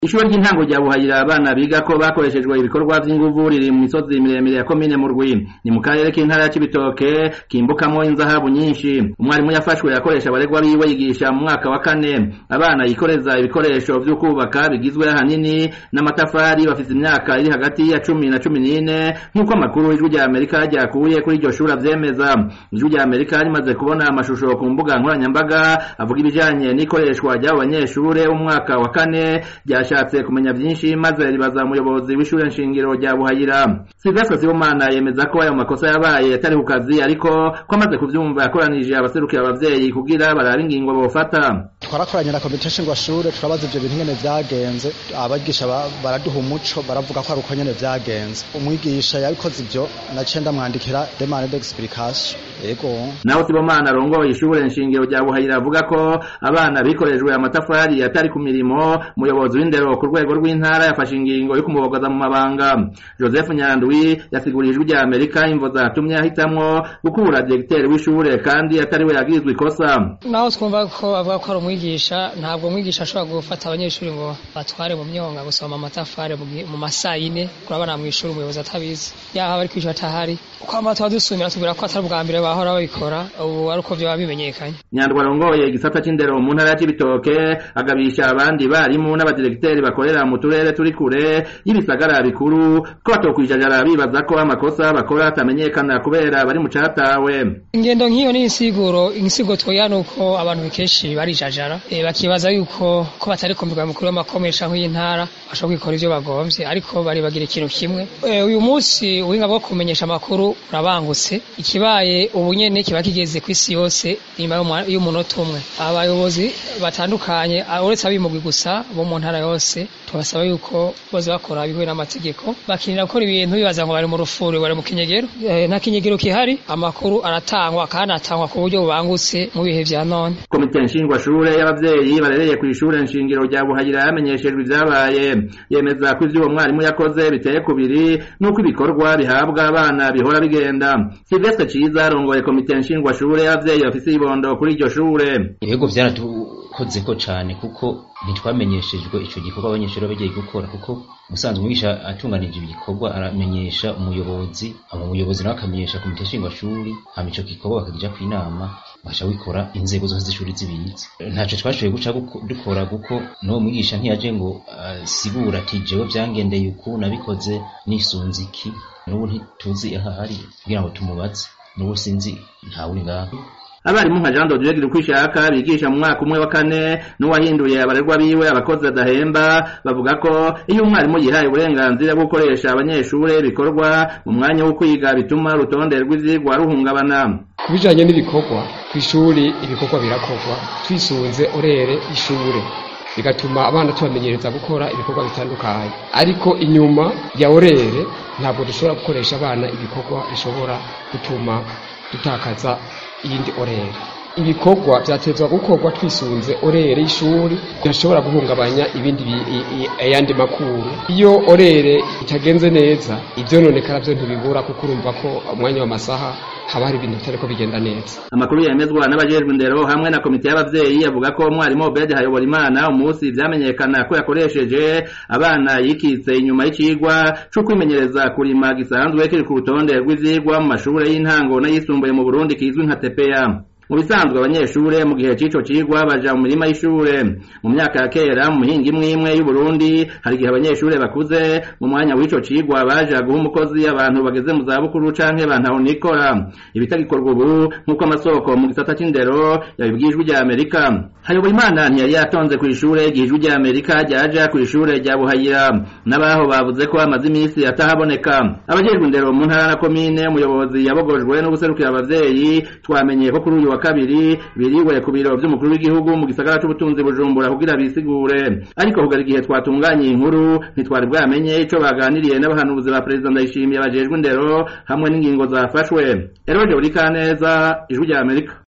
Ishure ry'intango rya Buhayira abana biga ko bakoreshejwe ibikorwa vy'inguvu riri mu misozi miremire ya komine Murwi ni mu karere k'intara ya Cibitoke kimbukamwo inzahabu nyinshi umwarimu yafashwe yakoresha abaregwa biwe yigisha mu mwaka wa kane abana yikoreza ibikoresho vyo kubaka bigizwe ahanini n'amatafari bafise imyaka iri hagati ya cumi na cumi n'ine nk'uko amakuru ijwi rya Amerika ryakuye kuri iryo shuri avyemeza ijwi rya Amerika rimaze kubona amashusho ku mbuga nkoranyambaga avuga ibijanye n'ikoreshwa ry'abo banyeshure umwaka wa kane ryashatse kumenya vyinshi maze ribaza umuyobozi w'ishure nshingiro rya Buhayira Sylvestre Sibomana yemeza ko ayo makosa yabaye atari ku kazi ariko ko amaze kuvyumva yakoranije abaserukira abavyeyi kugira barabe ingingo bofata twarakoranye na komite nshingwashure turabaza ivyo bintu ngene vyagenze abigisha baraduha umuco baravuga ko ari uko nyene vyagenze umwigisha yabikoze ivyo naciye ndamwandikira demande d'explication yego naho Sibomana arongoye ishure nshingiro rya Buhayira avuga ko abana bikorejwe amatafari atari ku mirimo umuyobozi w'indero ku rwego rw'intara yafashe ingingo yo kumubogoza mu mabanga Joseph Nyandwi yasigurije ijwi rya Amerika imvo zatumye ahitamwo gukura diregiteri w'ishure kandi atari we yagirizwe ikosa naho twumva ko avuga ko ari umwigisha ntabwo umwigisha ashobora gufata abanyeshuri ngo batware mu myonga gusoma amatafari mu masaha yine kurabana mu ishuri umuyobozi atabizi yaho abari kwishyura atahari kwama tuba dusumira tubwira ko atari ubwa mbere bahora babikora ubu ari uko vyoba bimenyekanye Nyandwi arongoye igisata c'indero mu ntara ya Cibitoke agabisha abandi barimu n'abadiregiteri bakorera mu turere turi kure y'ibisagara bikuru ko batokwijajara bibaza ko amakosa bakora atamenyekana kubera bari mu catawe ingendo nk'iyo ni insiguro insigo twoya nuko abantu kenshi barijajara e, bakibaza yuko ko batari kumbirwa mukuru w'amakomesha nk'iy'intara bashobora kwikora ivyo bagomvye ariko bari bagira ikintu kimwe e, uyu munsi ubuhinga bwo kumenyesha amakuru urabangutse ikibaye ubu nyene kiba kigeze kw'isi yose inyuma y'umunota umwe abayobozi batandukanye uretse abimugwi gusa bo mu ntara yose tubasaba yuko boza bakora bihuye n'amategeko bakinira gukora ibintu bibaza ngo bari mu rufuri bari mu kinyegero e, nta kinyegero kihari amakuru aratangwa kandi atangwa ku buryo bubangutse mu bihe vya none komite nshingwashure y'abavyeyi barereye kw'ishure nshingiro rya Buhayira yamenyeshejwe ivyabaye yemeza ko ivyo uwo mwarimu yakoze biteye kubiri n'uko ibikorwa bihabwa abana bihora bigenda Sylvestre Ciza arongoye komite nshingwashure y'abavyeyi bafise ibondo kuri iryo shure ibihugu vyaratukozeko cane kuko ntitwamenyeshejwe ico gikorwa abanyeshuri bagiye gukora kuko musanzwe umwigisha atunganije ibikorwa aramenyesha umuyobozi ama umuyobozi nawe akamenyesha komite nshingwashuri hama ico gikorwa bakagija kw'inama basha wikora inzego zose z'ishuri zibizi ntaco twashoboye guca dukora kuko n'uwo mwigisha ntiyaje ngo asigura ati jewe vyangendeye uku nabikoze nisunze iki n'ubu ntituzi ahari kugira ngo tumubaze n'ubu sinzi ntawuri ngaho abarimu nka Jean Dodieu Girukwishaka bigisha mu mwaka umwe wa kane n'uwahinduye abarerwa biwe abakozi adahemba bavuga ko iyo umwarimu yihaye uburenganzira bwo gukoresha abanyeshure bikorwa mu mwanya wo kwiga bituma urutonde rw'ivyigwa ruhungabana ku bijanye n'ibikorwa kw'ishuri ibikorwa birakorwa twisunze orere ishure bigatuma abana tubamenyereza gukora ibikorwa bitandukanye ariko inyuma ya orere ntabwo dushobora gukoresha abana ibikorwa bishobora gutuma dutakaza iyindi orere ibikorwa vyatezwa gukorwa twisunze orere y'ishuri ntashobora guhungabanya ibindi ayandi makuru iyo orere itagenze neza ivyononekara vyo ntibibura kuko urumva ko umwanya w'amasaha haba hari ibintu bitariko bigenda neza amakuru yemezwa n'abajejwe indero hamwe na komite y'abavyeyi avuga ko umwarimu Obed Hayoborimana umunsi vyamenyekana ko yakoresheje abana yikitse inyuma y'icigwa co kwimenyereza kurima gisanzwe kiri ku rutonde rw'ivyigwa mu mashure y'intango n'ayisumbuye mu Burundi kizwi nka TPA mu bisanzwe abanyeshure mu gihe c'ico cigwa baja mu mirima y'ishure mu myaka ya kera mu mihinga imwe imwe y'u Burundi hari igihe abanyeshure bakuze mu mwanya w'ico cigwa baja guha umukozi abantu bageze mu zabukuru canke bantahonikora ibitagikorwa ubu nk'uko amasoko mu gisata c'indero yabibwijwe rya Amerika Hayoborimana ntiyari yatonze kw'ishure igihe ijwi rya Amerika ryaja kw'ishure rya Buhayira n'abaho bavuze ko amaze imisi atahaboneka abajejwe indero mu ntara na komine umuyobozi yabogojwe no guserukira abavyeyi twamenye ko kuri uyu wa kabiri biriwe ku biro vy'umukuru w'igihugu mu gisagara c'ubutunzi Bujumbura kugira bisigure ariko kugera igihe twatunganye inkuru ntitwari bwamenye ico baganiriye n'abahanuzi ba perezida Ndayishimiye bajejwe indero hamwe n'ingingo zafashwe Eroje Urikaneza ijwi rya Amerika